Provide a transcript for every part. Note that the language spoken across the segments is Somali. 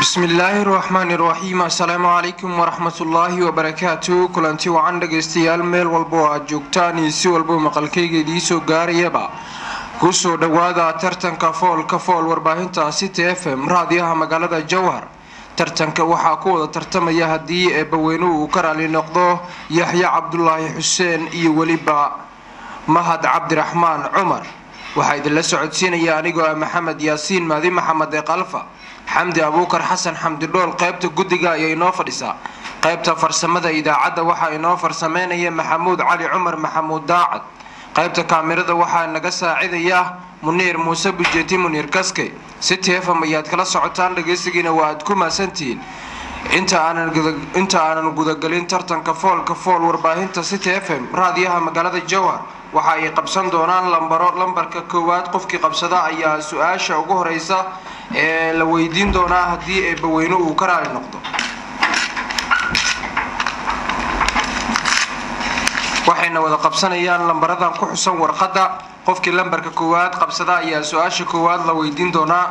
bismillaahi raxmaani raxiim assalaamu calaykum waraxmatullaahi wabarakaatu kulanti wacan dhagaystayaal meel walba oo aad joogtaan iyo si walba maqalkayga idiisoo gaarayaba kusoo dhowaada tartanka foolka fool warbaahinta city f m raadiyaha magaalada jowhar tartanka waxaa ku wada tartamaya haddii eebbaweynuhu uu ka raali noqdo yaxya cabdulaahi xuseen iyo weliba mahad cabdiraxmaan cumar waxaa idinla socodsiinaya anigoo ah maxamed yaasiin maadi maxamed ee kalfa xamdi abuukar xasan xamdi dhool qaybta guddiga ayaa inoo fadhisaa qaybta farsamada idaacadda waxaa inoo farsameynaya maxamuud cali cumar maxamuud daacad qaybta kaamirada waxaa naga saacidaya muniir muuse bujeeti muniir kaske city fm ayaad kala socotaan dhagaysigiina waa aad ku maasantihiin inta aanan gudagelin tartanka foolka fool warbaahinta city f m raadiyaha magaalada jowhar waxa ay qabsan doonaan lambaro lambarka koowaad qofkii qabsada ayaa su-aasha ugu horeysa ee la weydiin doonaa haddii eebbaweyne uu ka raali noqdo waxayna wada qabsanayaan lambaradan ku xusan warqadda qofkii lambarka koowaad qabsada ayaa su-aasha koowaad la weydiin doonaa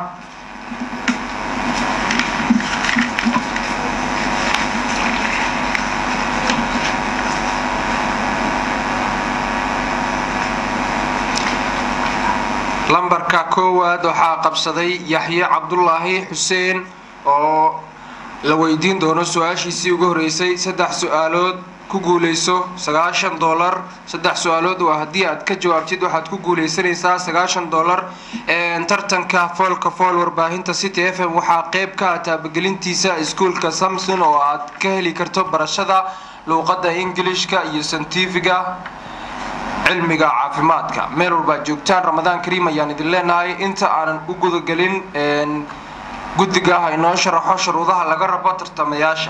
lambarka koowaad waxaa qabsaday yaxye cabdulaahi xuseen oo la weydiin doono su-aashiisii ugu horeysay saddex su-aalood ku guuleyso sagaashan dolar saddex su-aalood waa haddii aad ka jawaabtid waxaad ku guuleysanaysaa sagaashan dolar tartanka foolka fool warbaahinta city f m waxaa qeyb ka ah taabagelintiisa iskuolka samson oo aad ka heli karto barashada luuqadda ingilishka iyo santifiga cilmiga caafimaadka meel walbaad joogtaan ramadaan kariim ayaan idin leenahay inta aanan u gudagelin guddiga ha inoo sharaxo shuruudaha laga rabo tartamayaasha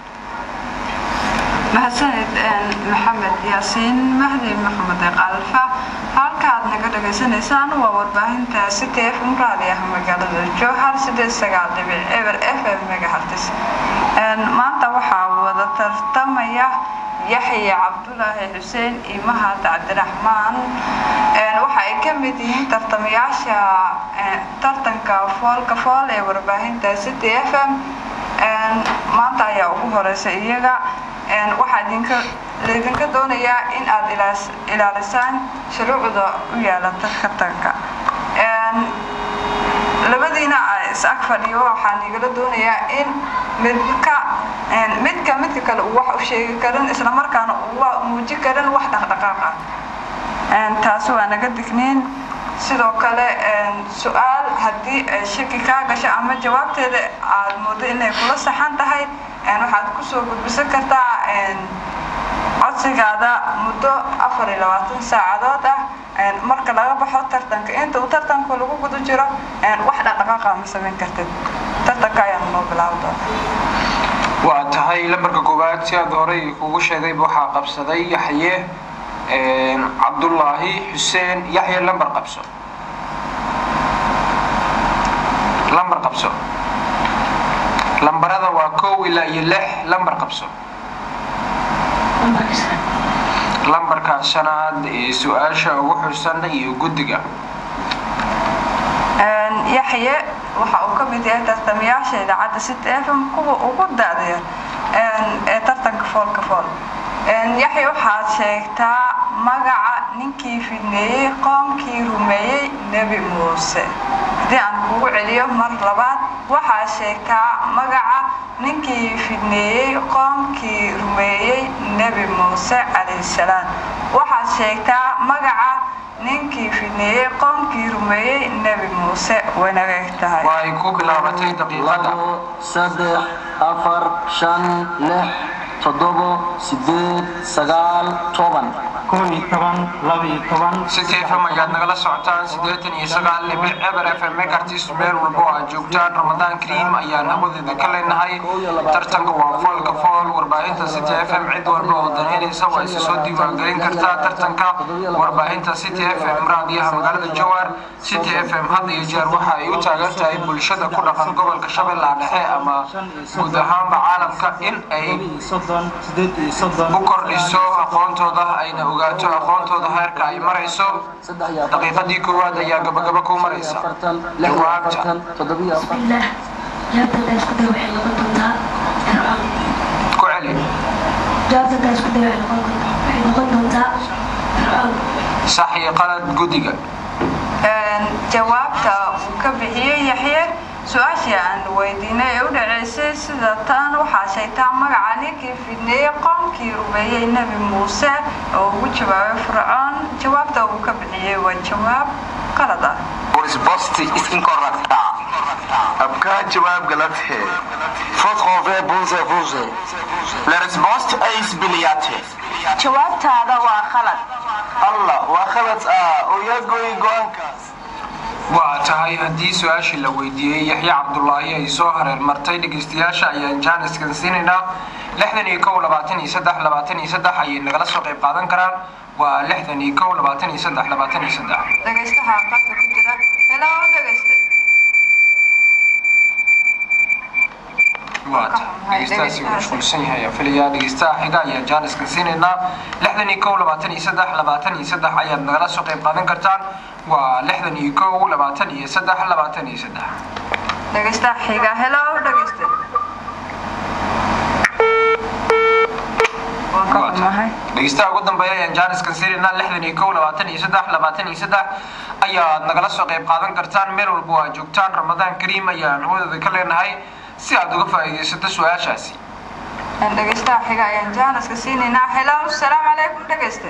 mahadsanid maxamed yaasiin mahdi maxamed qalfa halkaaad naga dhagaysanaysaan waa warbaahinta city f m raadiyaha magaalada jowhar sideed sagaal dhibic eber f m megahartis maanta waxaa wada tartamaya yaxya cabdulaahi xuseen iyo mahad cabdiraxmaan waxa ay ka mid yihiin tartamayaasha tartanka foolka fool ee warbaahinta city f m maanta ayaa ugu horeysa iyaga waxaa laydinka doonayaa in aad ilaalisaan shuruucda u yaala tartanka labadiina is ag fadhiyo waxaa nigala doonayaa in midka midka midka kale uu wax u sheegi karin islamarkaana uu muujin karin wax dhaqdhaqaaq ah taasi waa naga digniin sidoo kale su-aal haddii shaki kaa gasho ama jawaabteeda aad moodo inay kula saxan tahay waxaad kusoo gudbisan kartaa codsigaada muddo afar iyo labaatan saacadood ah marka laga baxo tartanka inta uu tartanka lagu guda jiro wax dhaqdhaqaaqa ma samayn kartid tartanka ayaan noo bilaabi doonaa waa tahay lambarka koowaad si aad horey kugu sheegayba waxaa qabsaday yaxye cabdulaahi xuseen yaxye lambar qabso lambar qabso lambarada waa kow ilaa iyo lix lambar qabso lambarka shanaad ee su-aasha ugu xusan iyo guddiga yaxye waxa uu ka mid yahay tartamayaasha idaacadda city f m kuwa ugu da-daya ee tartanka foolka fool yaxye waxaad sheegtaa magaca ninkii fidneeyey qoomkii rumeeyey nebi muuse haddii aan kugu celiyo mar labaad waxaad sheegtaa magaca ninkii fidneeyey qoomkii rumeeyey nebi muuse calayhi salaam waxaad sheegtaa magaca ninkii fidneeyey qoomkii rumeeyey nebi muuse waynaga eg tahay waa ay ku bilaabatay daqiiqada saddex afar shan lix toddobo sideed sagaal toban city f m ayaad nagala socotaan siddeetan iyo sagaal dhibic eber f m mekartis meel walba oo aad joogtaan ramadaan kariim ayaan hawadeeda ka leenahay tartanka waa foolka fool warbaahinta city f m cid walba oo danaynaysa waa isa soo diiwaangelin kartaa tartanka warbaahinta city f m raadiyaha magaalada jowhar city f m had iyo jeer waxa ay u taagan tahay bulshada ku dhaqan gobolka shabeellaha dhexe ama guud ahaanba caalamka in ay u kordhiso aqoontooda ayna ogaato aqoontooda heerka ay marayso daqiiqadii koowaad ayaa gabagaba ku maraysa jawaabta jawaabta haddaa isku day waxay noqon doontaa fircoon ku celi jawaabta haddaa isku day waxay noqon doontaa waxay noqon doontaa fircoon sax iyo qalad guddiga jawaabta uu ka bixiyey yaxye su-aashii aan weydiinay ee u dhaceysay sida tan waxaa sheegtaa magaca ninkii fidneeyey qoomkii rumeeyey nebi muuse oo ugu jawaabay fircoon jawaabta uu ka bixiyey waa jawaab qalad ah Risposta incorretta. आपका जवाब गलत है Votre vous vous La risposta é isbiliate. jawaabtaada waa qalad Allah waa khalad ah oo yaa gooyay go'aankaas. waa tahay haddii su-aashii la weydiiyey yaxye cabdulaahi ay soo hareer martay dhegeystayaasha ayaan jaaniskan siinaynaa lixdan iyo kow labaatan iyo saddex labaatan iyo saddex ayay nagala soo qayb qaadan karaan waa lixdan iyo kow labaatan iyo saddex labaatan iyo saddex dhegaystaha qadka ku jira hello dhegayste waa tahay dhegeystahaasi uu mashquulsan yahay ayaan filayaa dhegeystaha xiga ayaan jaaniskan siinaynaa lixdan iyo kow labaatan iyo saddex labaatan iyo saddex ayaad nagala soo qayb qaadan kartaan waa lixdan iyo kow labaatan iyo saddex labaatan iyo saddex dhegaystaha xiga hello dhegayste waan ka xumahay dhegeystaha ugu dambeeya ayaan jaaniskan siinaynaa lixdan iyo kow labaatan iyo saddex labaatan iyo saddex ayaad nagala soo qayb qaadan kartaan meel walba waa joogtaan ramadaan kariim ayaan hoodeeda ka leenahay si aad uga faa'iidaysato su-aashaasi dhegaystaha xiga ayaan jaaniska siinaynaa hello salaamu calaykum dhegayste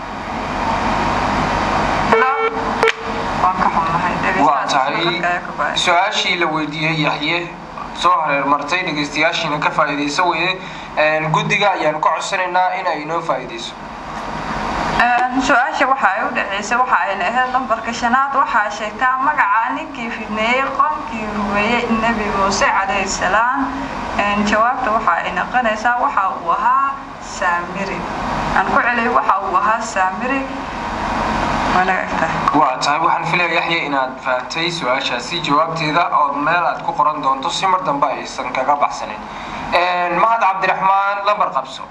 hello waan ka xumahay waa tahay dhegaystaha su-aashii la weydiiyey yaxye soo hareer martay dhegeystayaashiina ka faa'iidaysa weye guddiga ayaan ka codsanaynaa in ay inoo faa'iidayso su-aasha waxa ay u dhaceysay waxa ayna ahayd lambarka shanaad waxaa sheegtaa magaca ninkii fidneeyey qoomkii rumeeyey nebi muuse calayhi salaam jawaabta waxa ay noqonaysaa waxa uu ahaa saamiri aan ku celiyay waxa uu ahaa saamiri waana egtahay waa tahay waxaan filaya yaxye inaad fahamtay su-aashaasi jawaabteeda ood meel aad ku qoran doonto si mar dambe aysan kaga baxsanin mahad cabdiraxmaan lambar qabso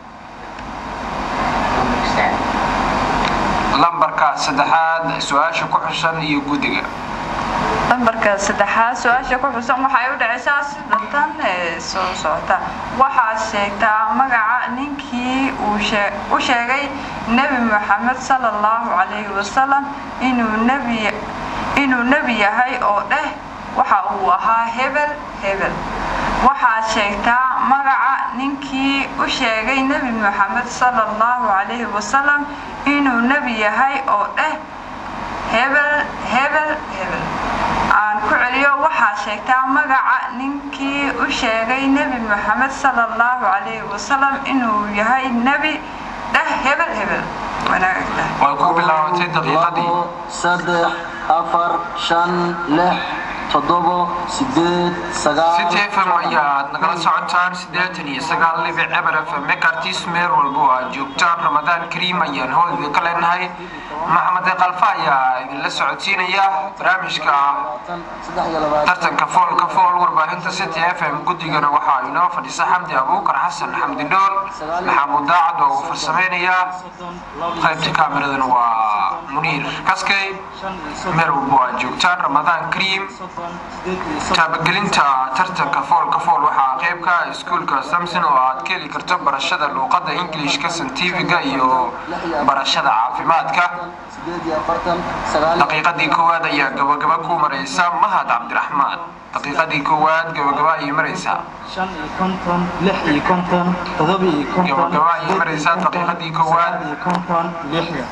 lambarka saddexaad su-aasha ku xusan iyo guddiga lambarka saddexaad su-aasha ku xusan waxay u dhacaysaa sida tan ee soo socota waxaa sheegtaa magaca ninkii uu u sheegay nebi moxamed sala allahu calayhi wasalam inuu nebi inuu nebi yahay oo dheh waxa uu ahaa hebel hebel waxaa sheegtaa magaca ninkii u sheegay nebi moxamed sala allahu calayhi wasalam inuu nebi yahay oo dheh hebel hebel hebel aan ku celiyo waxaa sheegtaa magaca ninkii u sheegay nebi moxamed sala allahu calayhi wasalam inuu yahay nebi dheh hebel hebel wanaagta way ku bilaabatay daqiiqadii labo saddex afar shan lix toddobo sideed sagaal city fm ayaad nagala socotaan siddeetan iyo sagaal libic eber fm mekartis meel walbo aad joogtaan ramadaan kariim ayaan hoodeeda ka leenahay maxamed qalfa ayaa idinla socodsiinaya barnaamijka saddex iyo labaatan tartanka foolka fool warbaahinta city f m guddigana waxaa inoo fadhisa xamdi abuukar xasan xamdi dhool maxamuud daacad oo uu farsameynaya qaybta kaamiradan waa muniir kaskey meel walbo aad joogtaan ramadaan kariim taabagelinta tartanka foolka fool waxaa qeybka iskuulka samson oo aad ka heli karto barashada luuqada ingilishka santifiga iyo barashada caafimaadka sideed iyo afartan sagaal iyo daqiiqadii koowaad ayaa gabagaba ku maraysa mahad cabdiraxmaan daqiiqadii koowaad gabagaba ayay maraysaa shan iyo konton lix iyo konton todoba iyo konton Gabagaba ayay sideed iyo maraysaa konton, daqiiqadii koowaad. sagaal iyo konton lixda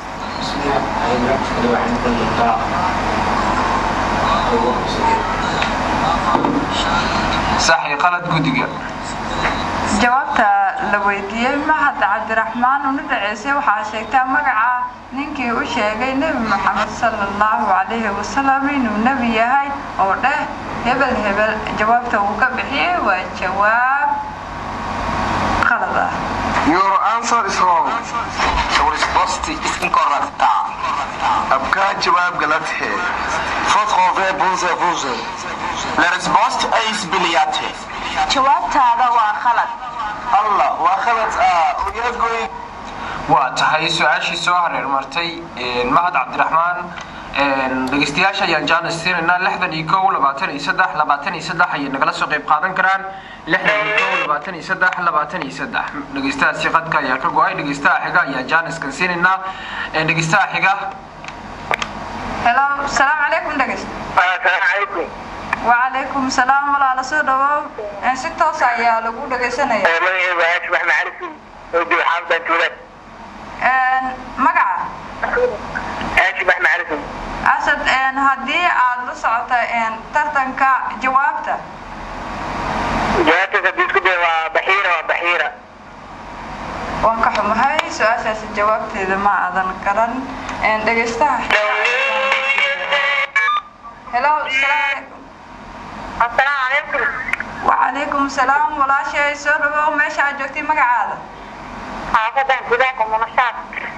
sax iyo qalad guddiga jawaabta la weydiiyey mahad cabdiraxmaan una dhaceysay waxaa sheegtaa magaca ninkii u sheegay nebi moxamed sala allahu calayhi wasalam inuu nebi yahay oo dheh hebel hebel jawaabta uu ka bixiyey waa jawaab qalad ah Your answer is wrong. So risposta incorretta. आपका जवाब गलत है Votre vous vous La risposta é isbiliate. jawaabtaada waa qalad Allah waa khalad ah oo yaa gooyay waa tahay su-aashii soo hareer martay mahad cabdiraxmaan dhegeystayaasha ayaan jaanis siinaynaa lixdan iyo kow labaatan iyo saddex labaatan iyo saddex ayay nagala soo qayb qaadan karaan lixdan iyo kow labaatan iyo saddex labaatan iyo saddex dhegeystahaasi qadka ayaa ka go-ay dhegeystaha xiga ayaan jaaniskan siinaynaa dhegeystaha xiga helo salaamu calaykum dhegeyst السلام عليكم wacalaykum salaam walaala soo dhawow si toos ayaa lagu dhegeysanaya magacaygu waa ashbax macalisi oo jooga xaafadaan tuulad magaca ashbax macalisi asad haddii aad la socota tartanka jawaabta jawaabtaas haddii isku day waa baxiira waa baxiira waan ka xumahay su-aashaasi jawaabteeda ma aadan garan dhegeystaha helo السلام عليكم wacalaykum salaam walaashay soo dhawow meesha aad joogtay magacaada xaafadan gudaha munashaad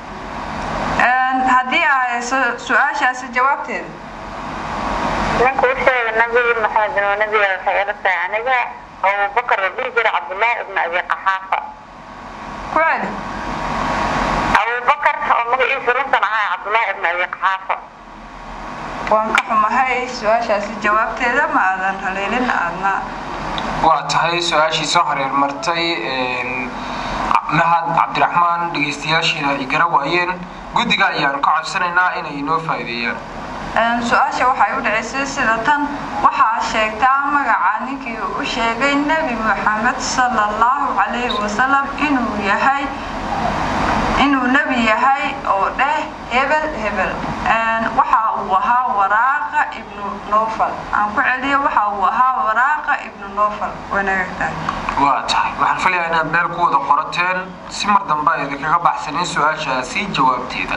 haddii aa hayso su-aashaasi jawaabteeda ninka u sheega nabi maxamed oo nabiga waxay ila tahay aniga abubakar la dhihi jira cabdullaahi ibn abi qaxaafa ku celi abubakar oo magaciisa runtan ahaa cabdullaahi ibn abi qaxaafa waan ka xumahay su-aashaasi jawaabteeda ma aadan haleelin aadna waa tahay su-aashii soo hareer martay mahad cabdiraxmaan dhegeystayaashiina ay gara waayeen guddiga ayaan ka codsanaynaa inay inoo faa'iideeyaan su-aasha waxay u dhacaysay sida tan waxaa sheegtaa magaca ninkii u sheegay nebi moxamed sala allahu calayhi wasalam inuu yahay inuu nebi yahay oo dheh hebel hebel waxa uu ahaa waraaqa ibnu nofal aan ku celiyo waxa uu ahaa waraaqa ibnu nofal wanaagtahay waa tahay waxaan filayaa inaad meel ku wada qorateen si mar dambe ay idinkaga baxsanin su-aashaasi jawaabteeda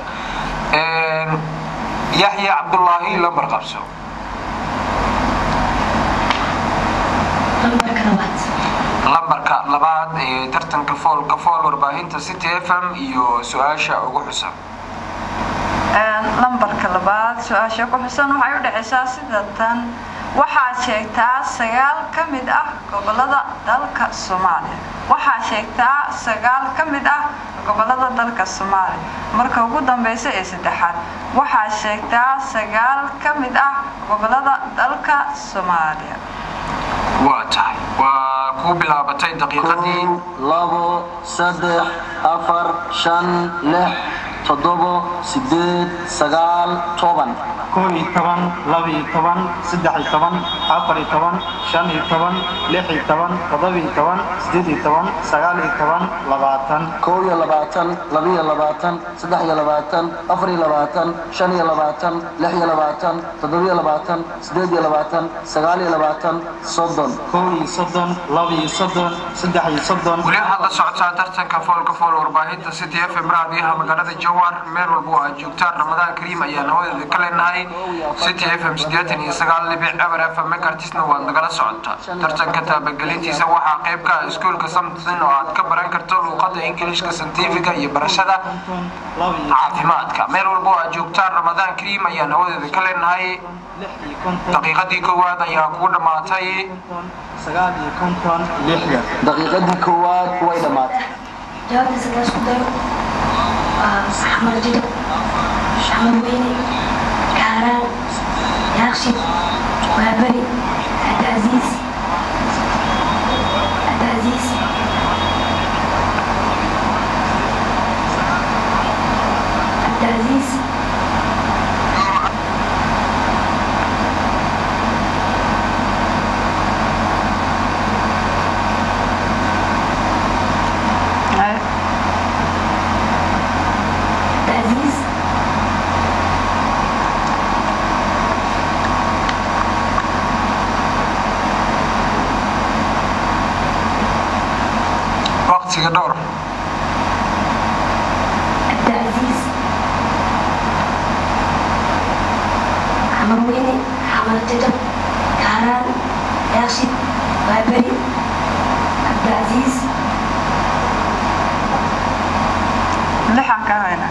yaxya cabdullaahi lambar qabso lambarka labaad lambarka labaad ee tartanka foolka fool warbaahinta city f m iyo su-aasha ugu xusan lambarka labaad su-aasha ku xusan waxay u dhacaysaa sida tan waxaad sheegtaa sagaal ka mid ah gobolada dalka soomaaliya waxaa sheegtaa sagaal ka mid ah gobolada dalka soomaaliya marka ugu dambeysa ee saddexaad waxaa sheegtaa sagaal ka mid ah gobolada dalka soomaaliya waa tahay waa kuu bilaabatay daqiiqadii kow labo saddex afar shan lix toddobo sideed sagaal toban koob iyo toban laba iyo toban saddex iyo toban afar iyo toban shan iyo toban lix iyo toban toddoba iyo toban sideed iyo toban sagaal iyo toban labaatan kow iyo labaatan laba iyo labaatan saddex iyo labaatan afar iyo labaatan shan iyo labaatan lix iyo labaatan toddoba iyo labaatan sideed iyo labaatan sagaal iyo labaatan soddon koob iyo soddon laba iyo soddon saddex iyo soddon weli waxaad la socotaa tartanka foolka fool warbaahinta city f m raadiyaha magaalada jowhar meel walba oo aad joogtaan ramadaan kariim ayaan hawadeeda ka leenahay city f m siddeetan iyo sagaal dhibic eber f m megartisna waad nagala socotaa tartanka taabagelintiisa waxaa qayb ka ah iskuulka samtin oo aad ka baran karto luuqada ingiliishka santifiga iyo barashada laba iyo caafimaadka meel walba oo aad joogtaan ramadaan kariim ayaan hawadeeda ka leenahay lix iyo konton daqiiqadii koowaad ayaa kugu dhammaatay konton sagaal iyo konton lixdan daqiiqadii koowaad way dhammaatay jawaabta sagaal isku daro waa xamar jidab xamar weyne kaaraan yaaqshid waaberi cabdicaziiz cabdicaziiz cabdicaziiz cabdicaziiz waqtiga dhowr cabdicaziiz xamar weyne xamar jajab kaaraan yaaqshid waaberi cabdicaziiz lixan ka hayna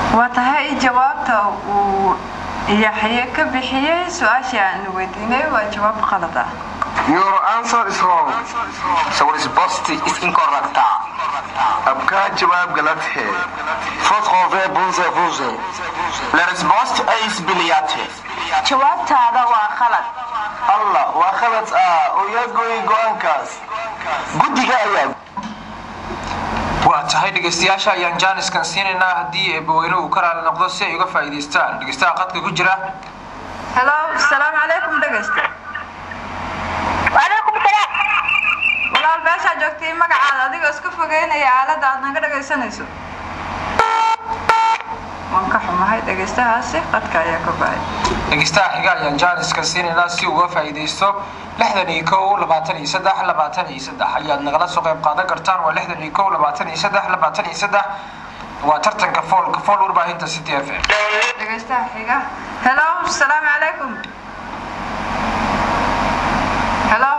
waa tahay jawaabta uu yaxye ka bixiyey su-aashii aan weydiinay waa jawaab qalad ah Your answer is wrong. So resposta is incorrecta. आपका जवाब गलत है Votre réponse est fausse. La resposta is biliate. jawaabtaada waa khalad Allah waa khalad ah oo yaa gooyay go-aankaas guddiga ayaa waa tahay dhegaystayaasha ayaan jaaniskan siinaynaa haddii eebbaweyne uu ka raali noqdo si ay uga faa'iidaystaan dhegaystaha qadka ku jira hello asalaamu calaykum dhegaysta wacalaykum salaam walaal meeshaa joogtay magacaada adigoo iska fogeynaya aaladda aad naga dhagaysanayso waan ka xumahay dhegaystahaasi qadka ayaa ka bahay dhegaystaha xiga ayaan jaaniskan siinaynaa si uu uga faa'iidaysto lixdan iyo kow labaatan iyo saddex labaatan iyo saddex ayaad nagala soo qayb qaadan kartaan waa lixdan iyo kow labaatan iyo saddex labaatan iyo saddex waa tartanka foolka fool warbaahinta city f m dhegaystaha xiga hello asalaamu calaykum hello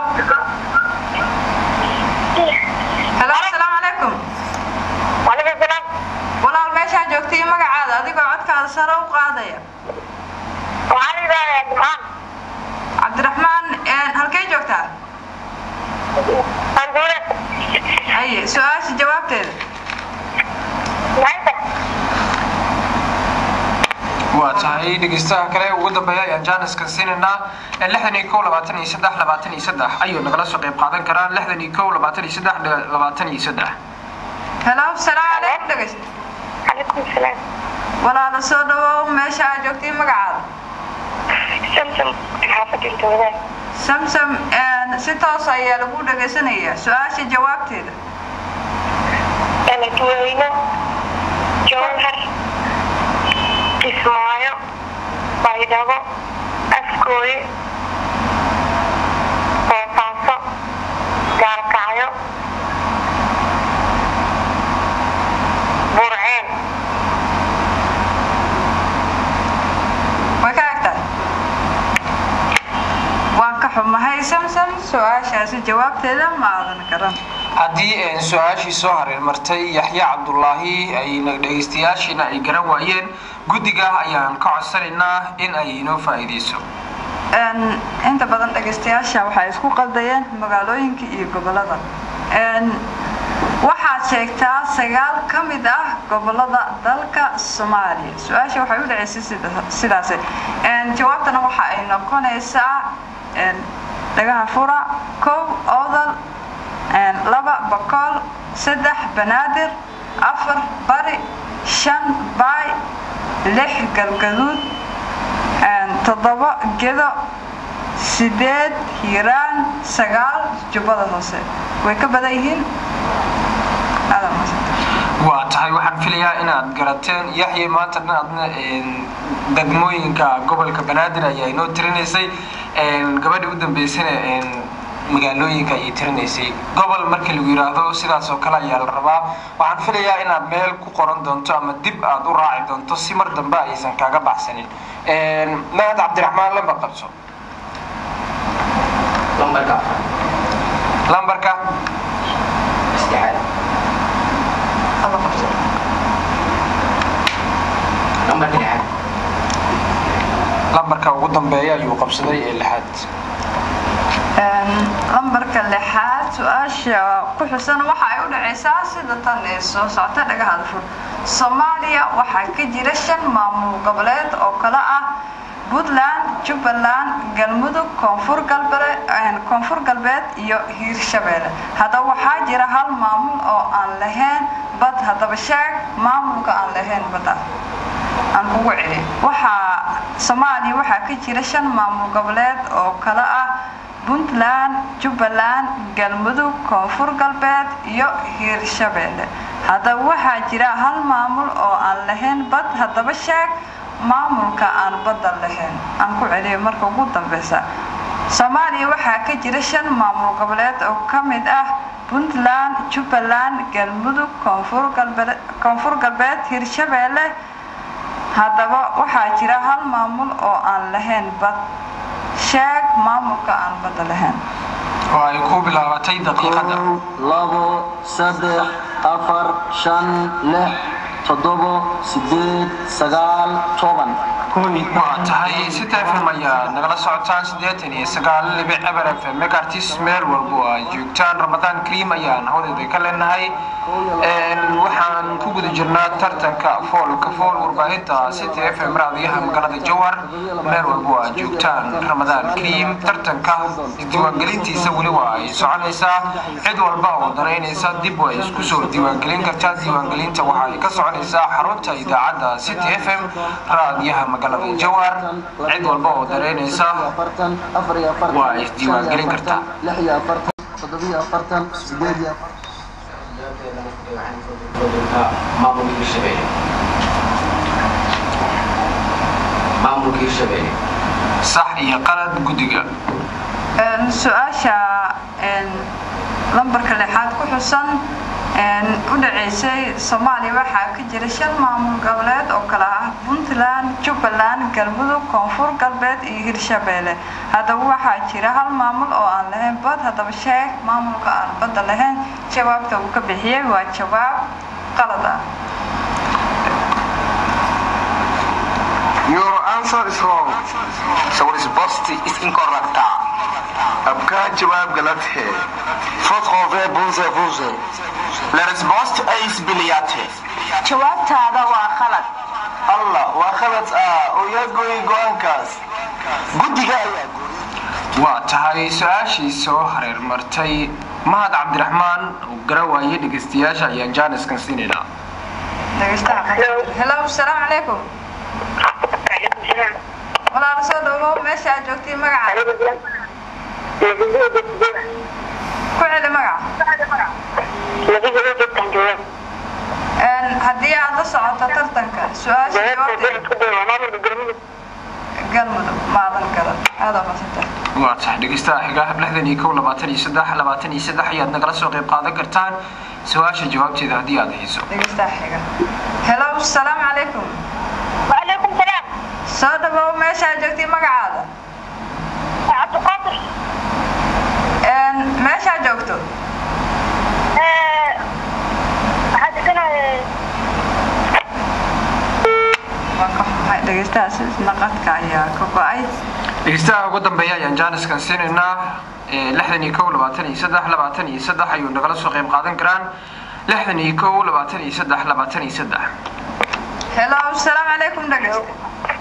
hello asalaamu calaykum wacalaykum salaam walaal meeshaa joogtay magacaada adigoo codkaada sare u qaadaya waxaan idaayaa jimcaan cabdiraxmaan halkay joogtaa anduule haye su-aasha jawaabteeda maxayta waa tahay dhegaystaha kale ugu dambeeya ayaan jaaniskan siinaynaa lixdan iyo kow labaatan iyo saddex labaatan iyo saddex ayuu nagala soo qayb qaadan karaan lixdan iyo kow labaatan iyo saddex labaatan iyo saddex hello asalaamu calaykum dhegaysta calaykum salaam walaala soo dhawow meesha aad joogtay magacaada samsam xaafadda intoodaa samsam si toos ayaa lagu dhagaysanayaa su-aasha jawaabteeda eladweyne jowhar kismaayo baydhabo afkooye boosaaso gaalkacyo burceen way ka egtahay waan ka xumahay samsam su-aashaasi jawaabteeda ma aadan garan haddii su-aashii soo hareer martay yaxya cabdulaahi ayna dhegaystayaashiina ay garan waayeen guddiga ayaan ka codsanaynaa in ay inoo faa'iidayso inta badan dhegaystayaasha waxay isku qaldayeen magaalooyinka iyo gobolada waxaad sheegtaa sagaal ka mid ah gobolada dalka soomaaliya su-aasha waxay u dhaceysay sidaas jawaabtana waxa ay noqonaysaa dhagaha fura kow odal laba bakool saddex banaadir afar bari shan baay lix galgaduud toddoba gedo sideed hiiraan sagaal jubbada hoose way ka badan yihiin waa tahay waxaan filayaa inaad garateen yaxye maanta dhinaadna degmooyinka gobolka banaadir ayaa inoo tirinaysay gabadhii u dambeysana magaalooyinka ayay tirinaysay gobol markii lagu yidhaahdo sidaas oo kale ayaa la rabaa waxaan filayaa inaad meel ku qoran doonto ama dib aad u raaci doonto si mar dambe aysan kaaga baxsanin mahad cabdiraxmaan lambar qabso lambarka lambarka saddexaad lambarka lixaad lambarka ugu dambeeya ayuu qabsaday ee lixaad lambarka lixaad su-aasha ku xusan waxa ay u dhacaysaa sida tan ee soo socota dhagaha fur soomaaliya waxaa ka jira shan maamul goboleed oo kale ah puntland jubbaland galmudug koonfur koonfur galbeed iyo hiirshabeelle haddaba waxaa jira hal maamul oo aan lahayn bad haddaba sheeg maamulka aan lahayn badda aan kugu celi waxaa soomaaliya waxaa ka jira shan maamul goboleed oo kale ah puntland jubbaland galmudug koonfur galbeed iyo hiirshabeelle haddaba waxaa jira hal maamul oo aan lahayn bad haddaba sheeg maamulka aan badda lahayn aan ku celiyo marka ugu dambeysa soomaaliya waxaa ka jira shan maamul goboleed oo ka mid ah puntland jubbaland galmudug koonfur galbeed hiirshabeelle haddaba waxaa jira hal maamul oo aan lahayn bad sheeg maamulka aan badda lahayn oo ay ku bilaabatay daqiiqada kow labo saddex afar shan lix toddobo sideed sagaal toban waa tahay sita fm ayaa nagala socotaan siddeetan iyo sagaal libic eber f m megartis meel walbo ay joogtaan ramadaan kariim ayaan hawdeeda ka leenahay waxaan ku guda jirnaa tartanka foolka fool warbaahinta city f m raadiyaha magaalada jowhar meel walbo ay joogtaan ramadaan kariim tartanka isdiiwaangelintiisa weli waa ay soconaysaa cid walba oo danaynaysa dib way isku soo diiwaangelin kartaa diiwaangelinta waxa ay ka soconaysaa xarunta idaacadda city f m raadiyaha magaalada jowhar cid walba oo danaynaysa afartan afar iyo afartan waa isdiiwaangelin kartaa lix iyo afartan toddobiyo afartan sideed iyo afartan maamulka hirshabelle maamulka hirshabelle sax iyo qalad guddiga su-aasha lambarka lixaad ku xusan u dhaceysay soomaaliya waxaa ka jira shan maamul goboleed oo kale ah puntland jubbaland galmudug koonfur galbeed iyo hirshabeelle haddaba waxaa jira hal maamul oo aan lahayn bad haddaba sheeg maamulka aan badda lahayn jawaabta uu ka bixiyey waa jawaab qalad ah Your answer is wrong. So resposta is incorrect. आपका जवाब गलत है फर्स्ट कॉफे बुझे बुझे La risposta é isbiliate. jawaabtaada waa qalad allah waa khalad ah oo yaa gooyay go-aankaas guddiga ayaa waa tahay su-aashii soo hareer martay mahad cabdiraxmaan oo gara waayay dhegeystayaasha ayaan jaaniskan siinaynaa dhegeystaha hello asalaamu calaykum walaala soo dhawow meesha aad joogtay magaca ku celi magaca haddii aad la socoto tartanka su-aasha jawaabteeda galmudug maadan garan aada masanta waa tahay dhegeystaha xigaa lixdan iyo kow labaatan iyo saddex labaatan iyo saddex ayaad nagala soo qayb qaadan kartaan su-aasha jawaabteeda haddii aad hayso dhegeystaha xiga hello asalaamu calaykum وعليكم السلام soo dhawow meesha aad joogtay magacaada عبد القادر meesha aad joogto هذا كان waa ka xumahay dhegeystahaas naqadka ayaa ka go-ay dhegeystaha ugu dambeeya ayaan jaaniskan siinaynaa lixdan iyo kow labaatan iyo saddex labaatan iyo saddex ayuu nagala soo qayb qaadan karaan lixdan iyo kow labaatan iyo saddex labaatan iyo saddex hello asalaamu calaykum dhegeysta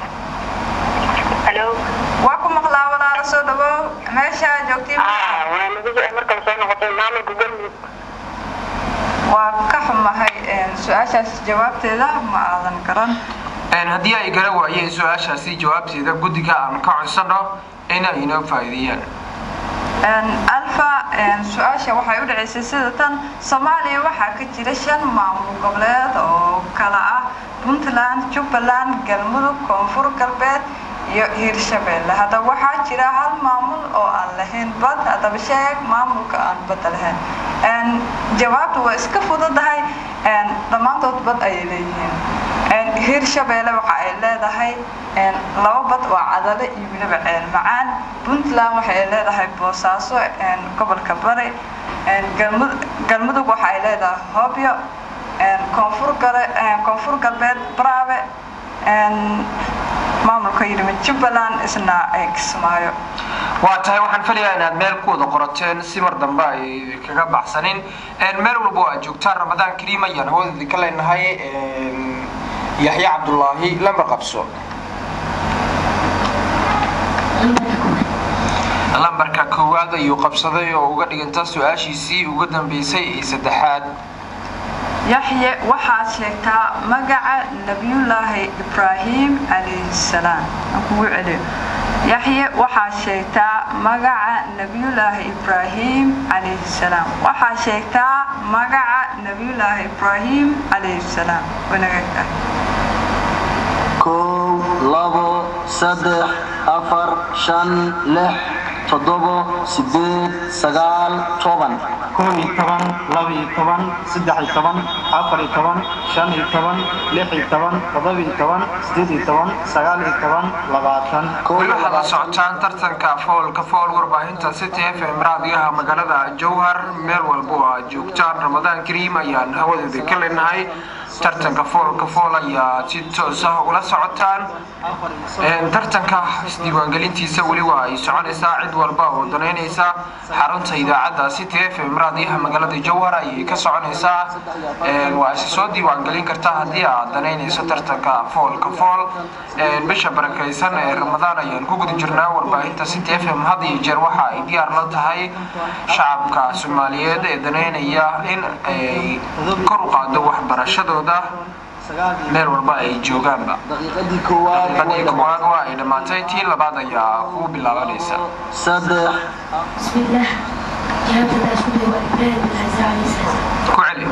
الو waa ku maqlaa walaala soo dhawow meesha aad joogtay اه وانا نبي مركز سو نقطه مامل جوجل waa ka xumahay su-aashaas jawaabteeda ma aadan garan haddii ay gara waayeen su-aashaasi jawaabteeda guddiga aan ka codsano inay inoo faa'iideeyaan alfa su-aasha waxay u dhaceysay sida tan soomaaliya waxaa ka jira shan maamul goboleed oo kala ah puntland jubbaland galmudug koonfur galbeed iyo hiirshabeelle haddaba waxaa jira hal maamul oo aan lahayn bad haddaba sheeg maamulka aan badda lahayn jawaabta waa iska fududahay dhammaantood bad ayay leeyihiin hiirshabeelle waxa ay leedahay laba bad oo cadale iyo weliba ceel macaan puntland waxa ay leedahay boosaaso gobolka bari galmudug waxa ay leedahay hobyo koonfur galbeed braabe maamulka yidhimid jubbaland isna ay kismaayo waa tahay waxaan filayaa inaad meel ku wada qorateen si mar dambe ay kaga baxsanin meel walba aad joogtaan ramadaan kariim ayaan hawada ka leenahay yaxya cabdulaahi lama qabso lambarka koowaad ayuu qabsaday oo uga dhiganta su-aashiisii uga dambeysay ee saddexaad yaxye waxaad sheegtaa magaca nabiyullaahi ibraahim calayhi salaam aan kugu celiyo yaxye waxaad sheegtaa magaca nabiyullaahi ibraahim calayhi salaam waxaad sheegtaa magaca nabiyullaahi ibraahim calayhi salaam wanaagagta kow labo saddex afar shan lix toddobo sideed sagaal toban kow iyo toban laba iyo toban saddex iyo toban afar iyo toban shan iyo toban lix iyo toban toddoba iyo toban sideed iyo toban sagaal iyo toban labaatan weli waxaad la socotaan tartanka foolka fool warbaahinta city f m raadiyaha magaalada jowhar meel walba oo aad joogtaan ramadaan kariim ayaan hawadeeda ka leenahay tartanka foolka fool ayaa si toos ah ula socotaan tartanka isdiiwaangelintiisa weli waa ay soconaysaa cid walba oo danaynaysa xarunta idaacadda city f m raadiyaha magaalada jowhar ayay ka soconaysaa waa isi soo diiwaangelin kartaa haddii aad danaynayso tartanka foolka fool bisha barakaysan ee ramadaan ayaan ku guda jirnaa warbaahinta city f m had iyo jeer waxa ay diyaar la tahay shacabka soomaaliyeed ee danaynaya in ay kor u qaado waxbarashadooda meel walba ay joogaanba daqiiqadii koowaad daqiiqadii koowaad waa ay dhammaatay tii labaad ayaa ku bilaabanaysa saddex بسم الله جهاد الأسود وإبراهيم بن عزة عليه السلام ku celi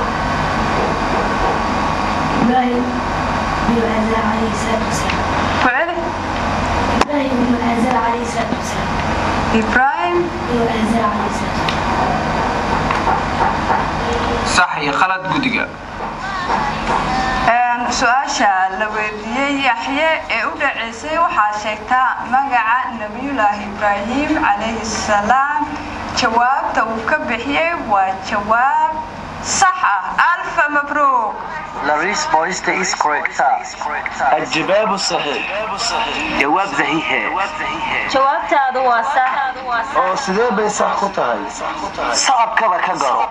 إبراهيم بن عزة عليه الصلاة والسلام ku celi إبراهيم بن عزة عليه الصلاة والسلام ibraahim بن عزة عليه الصلاة sax iyo khalad guddiga su-aasha la weydiiyey yaxye ee u dhaceysay waxaa sheegtaa magaca nebiyulaahi ibraahim calayhi salaam jawaabta uu ka bixiyey waa jawaab sax ah alfa mabruuq La risposta è corretta. الجواب صحيح جواب صحيح jawaabtaadu waa sax oo sidee bay sax ku tahay صعب كذا كذا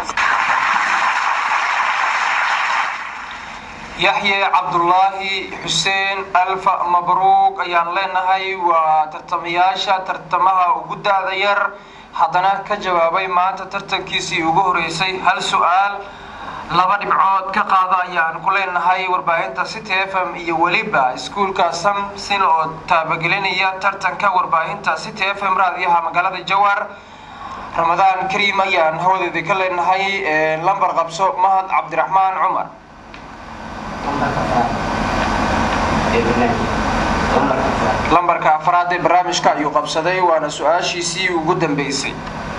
yaxye cabdulaahi xuseen alfa mabruuq ayaan leenahay waa tartamayaasha tartamaha ugu da-da yar haddana ka jawaabay maanta tartankiisii ugu horeysay hal su-aal laba dhibcood ka qaada ayaan ku leenahay warbaahinta city f m iyo weliba iskuulka samsin oo taabagelinaya tartanka warbaahinta city f m raadiyaha magaalada jowhar ramadaan kariim ayaan hawadeeda ka leenahay lambar qabso mahad cabdiraxmaan cumar lambarka afraad ee barnaamijka ayuu qabsaday waana su-aashiisii ugu dambeysay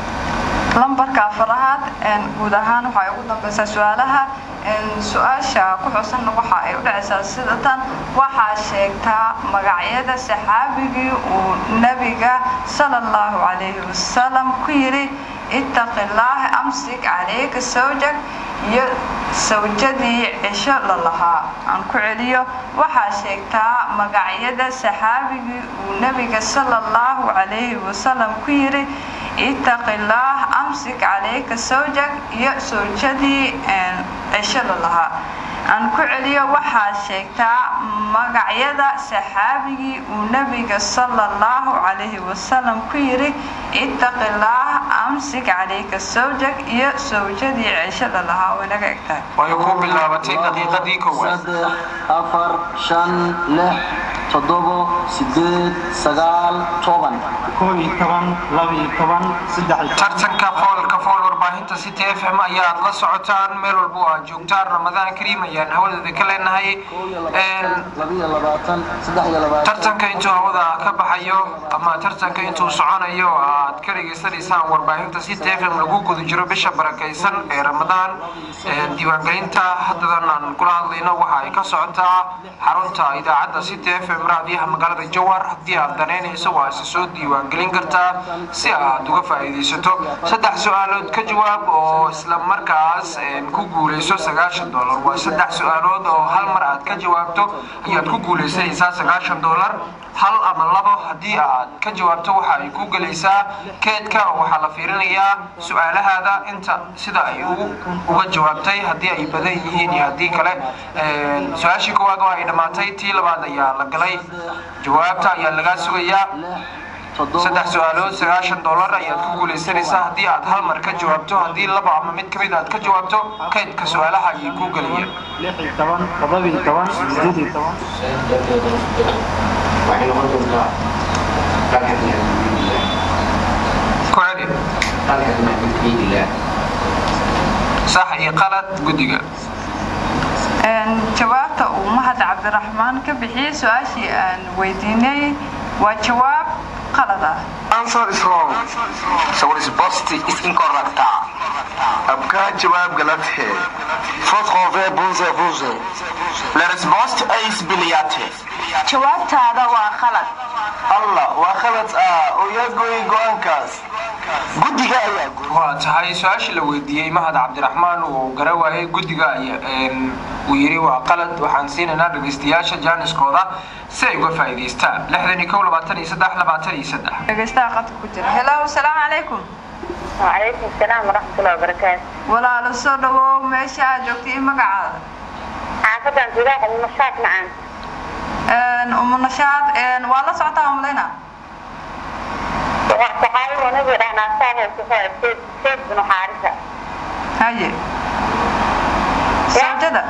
lambarka afaraad guud ahaan waxay ugu dambeysaa su-aalaha su-aasha ku xusanna waxa ay u dhacaysaa sida tan waxaa sheegtaa magacyada saxaabigii uu nabiga sala allahu calayhi wasalam ku yidhi ittaqi llaah amsik calayka sawjak iyo sawjadii cisho la lahaa aan ku celiyo waxaa sheegtaa magacyada saxaabigii uu nabiga sala allahu calayhi wasalam ku yidhi ittaqi llaah amsik calayka sawjak iyo sawjadii cisho la lahaa aan ku celiyo waxaa sheegtaa magacyada saxaabigii uu nabiga sala allahu calayhi wasalam ku yidhi ittaqi llaah amsik calayka sawjak iyo sawjadii cisho la lahaa way naga eg tahay way ku bilaabatay daqiiqadii koowaad saddex afar shan lix toddobo sideed sagaal toban koob iyo toban laba iyo toban saddex iyo toban tartanka foolka fool warbaahinta city f m ayaad la socotaan meel walba oo aad joogtaan ramadaan kariim ayaan hawadeeda ka leenahay labiyo labaatan saddex iyo labaatan tartanka intuu hawada ka baxayo ama tartanka intuu soconayo aad ka dhegaysanaysaan warbaahinta city f m lagu guda jiro bisha barakaysan ee ramadaan diiwaangelinta haddadan aan kula hadlayno waxa ay ka socotaa xarunta idaacadda city f m raadiyaha magaalada jowhar haddii aad danaynayso waa isa soo diiwaangelin kartaa si aad uga faa'iidaysato saddex su-aalood ka jawaab oo isla markaas ku guulayso sagaashan dollar waa saddex su-aalood oo hal mar aad ka jawaabto ayaad ku guulaysanaysaa sagaashan dollar hal ama labo haddii aad ka jawaabto waxa ay ku gelaysaa keedka oo waxaa la fiirinayaa su-aalahaada inta sida ay uga jawaabtay haddii ay badan yihiin iyo haddii kale su-aashii koowaad waa ay dhammaatay tii labaad ayaa la galay jawaabta ayaa lagaa sugayaa saddex su-aalood sagaashan dollar ayaad ku guulaysanaysaa haddii aad hal mar ka jawaabto haddii laba ama mid kamid aad ka jawaabto kaydka su-aalaha ayay ku gelayeen lix iyo toban toddoba iyo toban sideed iyo toban waxay noqon doontaa dalxadna biidillah ku celi dalxadna biidillah sax iyo qalad guddiga jawaabta uu mahad cabdiraxmaan ka bixiyey su-aashii aan weydiinay waa jawaab qalad ah Answer is wrong. so resposta is incorrecta आपका जवाब गलत है Votre revers bonze bonze. la resposta é isbiliate jawaabtaada waa khalad allah waa khalad ah oo yaa gooyay go-aankaas guddiga ayaa gooyay waa tahay su-aashii la weydiiyey mahad cabdiraxmaan uu gara waayay guddiga uu yidhi waa qalad waxaan siinaynaa dhegaystayaasha jaaniskooda si ay uga faa'iidaystaan lixdan iyo kow labaatan iyo saddex labaatan iyo saddex dhegaystaha qadka ku jira hello asalaamu calaykum وعليكم السلام ورحمة الله وبركاته walaalo soo dhawow meesha aad joogtay iyo magacaada عافية انتظار النشاط معا umu nashaad waa la socotaa umlayna صحابي ونبي رحنا ساهل سفاية سيد سيد بن حارثة haye sawjada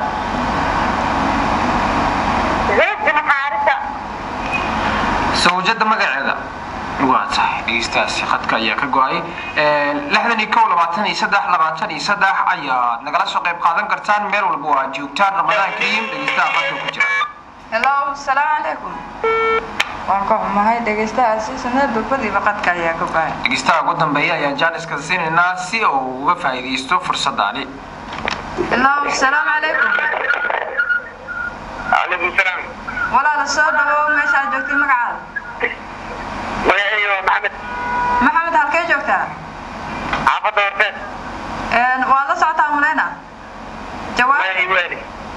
زيد بن حارثة sawjada magaceeda waa tahay dhegeystayaasi khadka ayaa ka go-ay lixdan iyo kow labaatan iyo saddex labaatan iyo saddex ayaad nagala soo qayb qaadan kartaan meel walba oo aad joogtaan ramadaan kariim dhegeystaha khadka ku jira hello asalaamu calaykum waan ka xumahay dhegaystahaasi sanada durbadiiba qadka ayaa ka go-ay dhegeystaha ugu dambeeya ayaan jaaniska siinaynaa si uu uga faa'iidaysto fursadaani hello asalaamu calaykum calaykum salaam walaalo soo dhawow meesha aad joogtay magacaada magaceeyo maxamed maxamed halkee joogtaa xaafadda horteed waa la socotaa umlayna jawaab waali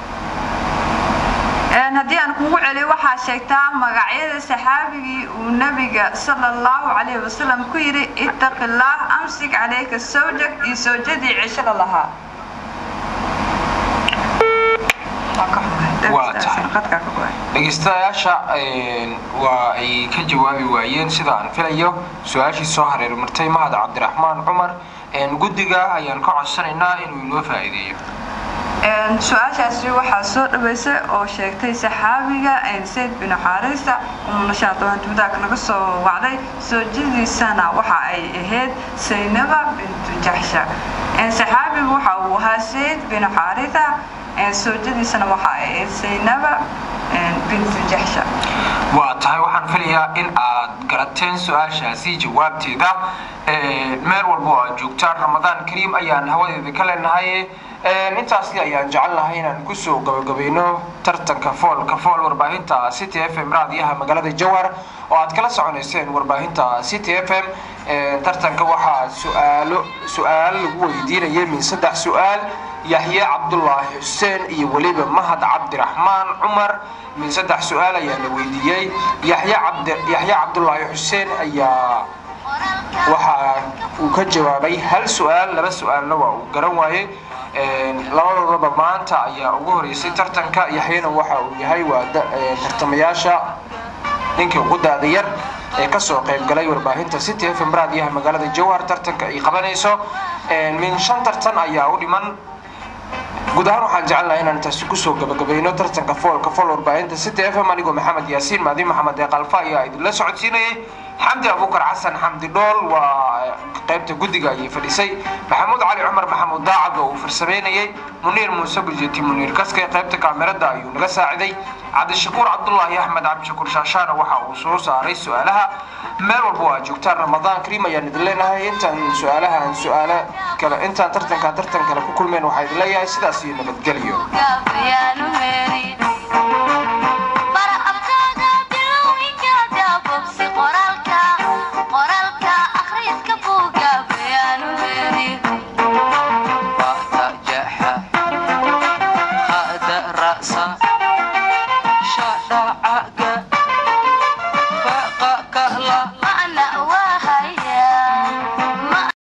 haddii aan kugu celiyo waxaa sheegtaa magacyada saxaabigii uu nabiga sala allahu calayhi wasalam ku yidhi ittaqi illaah amsik calayka sawjak iyo sawjadii cishada lahaa Waan ka xumahay. Waa tahay. Qadkaa ka go-ay. dhegeystayaasha waa ay ka jawaabi waayeen sida aan filayo su-aashii soo hareer martay mahad cabdiraxmaan cumar guddiga ayaan ka codsanaynaa inuu inoo faa'iideeyo Een, su-aashaasi waxaa soo dhaweysay oo sheegtay saxaabiga sayd bin xaarisa umunashaad oo hantiwadaag naga soo wacday soojadiisana waxa ay ahayd saynaba bintu jaxsha Een, saxaabigu waxa uu ahaa sayd bin xaarisa een, soojadiisana waxa ay ahayd saynaba een, bintu jaxsha waa tahay waxaan filayaa in aad garateen su-aashaasi jawaabteeda Ee, meel walba oo aad joogtaan ramadaan kariim ayaan hawadeeda ka leenahay Ee, intaasi ayaan jecelnahay inaan kusoo gabagabayno tartanka foolka fool warbaahinta city f m raadiyaha magaalada jowhar oo aad kala soconayseen warbaahinta city f m Ee, tartanka waxaa su-aalo su-aal lagu weydiinayay min saddex su-aal yaxye cabdulaahi xuseen iyo weliba mahad cabdiraxmaan cumar min saddex su-aal ayaa la weydiiyey yaxye cabdi yaxye cabdulaahi xuseen ayaa waxa uu ka jawaabay hal su-aal laba su-aalna waa uu garan waayey labadoodaba maanta ayaa ugu horeysay tartanka yaxyena waxa uu yahay waa da- ee, tartamayaasha ninkii ugu daada yar ee kasoo qayb galay warbaahinta city f m raadiyaha magaalada jowhar tartanka ay qabanayso min shan tartan ayaa u dhiman guud ahaan waxaan jecelnahay inaan taasi kusoo gabagabayno tartanka foolka fool warbaahinta city f m anigoo maxamed yaasiin maadi maxamed ee qalfa ayaa idinla socodsiinayay xamdi abuukar xasan xamdi dhool waa qaybta guddiga ayay fadhisay maxamuud cali cumar maxamuud daacad oo uu farsameynayay muniir muuse gujeti muniir kaske qaybta kaamirada ayuu naga saaciday cabdishakuur cabdulaahi axmed cabdishakuur shaashaana waxa uu soo saaray su-aalaha meel walba waa joogtaan ramadaan kariim ayaan idin leenahay intaan su-aalahan su-aalo kale intaan tartanka tartan kale ku kulmeen waxaa idin leeyahay sidaas iyo nabadgelyo Yeah.